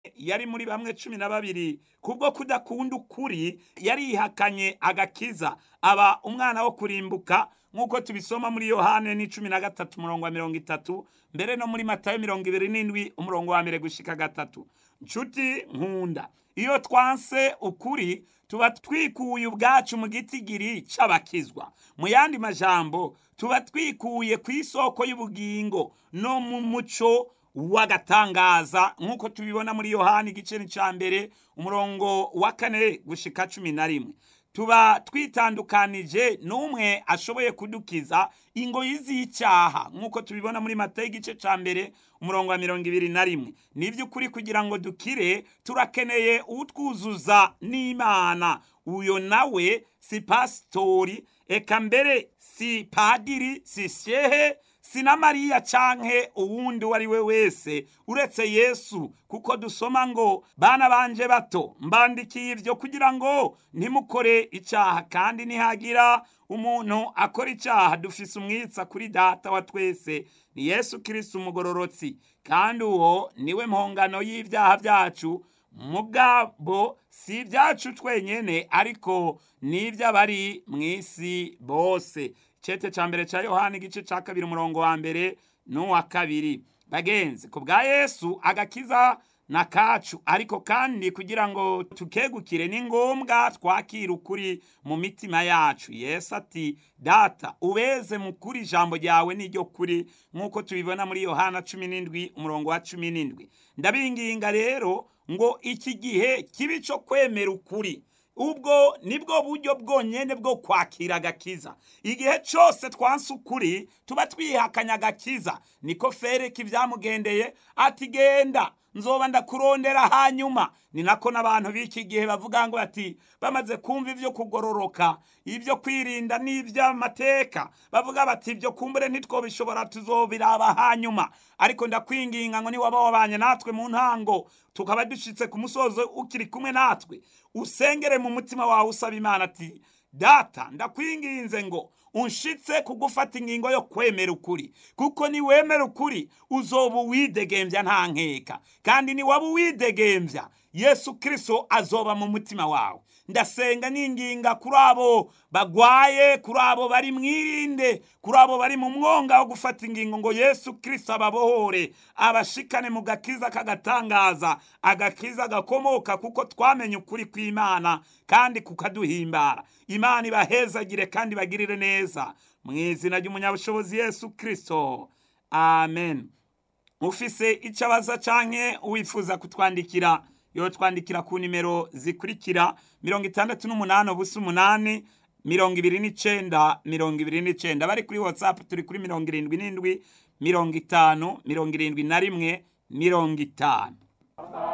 yari muri bamwe cumi na babiri kubwo kudakunda ukuri yarihakanye agakiza aba umwana wo kurimbuka nk'uko tubisoma muri yohane ni cumi na gatatu umurongo wa mirongo itatu mbere no muri matayo mirongo ibiri n'indwi umurongo wa mbere gushika gatatu nshuti nkunda iyo twanse ukuri tuba twikuye ubwacu mu gitigiri c'abakizwa mu yandi majambo tuba twikuye ku isoko y'ubugingo no mu muco w'agatangaza nk'uko tubibona muri yohani igice cya mbere umurongo wa kane gushika cumi na rimwe tuba twitandukanije n'umwe ashoboye kudukiza ingoyi z'icyaha nk'uko tubibona muri mata y'igice cya mbere umurongo wa mirongo ibiri na rimwe ni by'ukuri kugira ngo dukire turakeneye utwuzuza n'imana uyo nawe si pasitori eka mbere si padiri si shehe si na mariya canke uwundi uwo ari we wese uretse yesu kuko dusoma ngo bana banje bato mbandikiye ibyo kugira ngo ntimukore icyaha kandi nihagira umuntu akora icyaha dufise umwitsa kuri data wa twese ni yesu kirisiti umugororotsi kandi uwo niwe mpongano y'ibyaha byacu mugabo si ibyacu twenyene ariko n'iby'abari mu isi bose cete ca mbere ca yohani igice ca kabiri umurongo wa mbere n'uwa kabiri bagenzi ku bwa yesu agakiza na kacu ariko kandi kugira ngo tukegukire ni ngombwa twakira ukuri mu mitima yacu yesu ati data ubeze mu kuri ijambo ryawe n'iryo kuri nk'uko tubibona muri yohana cumi n'indwi umurongo wa cumi n'indwi ndabinginga rero ngo iki gihe kibi cyo kwemera ukuri ubwo nibwo buryo bwonyene bwo kwakira agakiza igihe cyose twanse ukuri tuba twihakanya agakiza niko fereka ibyamugendeye ati genda nzoba ndakurondera hanyuma ni nako n'abantu b'iki gihe bavuga ngo ati bamaze kumva ibyo kugororoka ibyo kwirinda n'iby'amateka bavuga bati ibyo kumbure ntitwobishobora tuzobiraba hanyuma ariko ndakwinginga ngo niwaba wabanye natwe mu ntango tukaba dushitse ku musozo ukiri kumwe natwe usengere mu mutima wawe usaba imana ati data ndakwinginze ngo unshitse kugufata ingingo yo kwemera ukuri kuko niwemera ukuri uzoba uwidegembya nta nkeka kandi niwaba uwidegembya yesu kirisito azoba mu mutima wawe ndasenga ninginga kuri abo bagwaye kuri abo bari mwirinde kuri abo bari mu mwonga wo gufata ingingo ngo yesu kirisito ababohore abashikane mu gakiza kagatangaza agakiza gakomoka kuko twamenye ukuri kw'imana kandi kukaduhimbara imana ibahezagire kandi bagirire neza mu izina ry'umunyabushobozi yesu kirisito amen ufise icyo abaza canke wifuza kutwandikira yotwandikira ku nimero zikurikira mirongo itandatu n'umunani ubusa umunani mirongo ibiri n'icenda mirongo ibiri n'icenda bari kuri watsapu turi kuri mirongo irindwi n'indwi mirongo itanu mirongo irindwi na rimwe mirongo itanu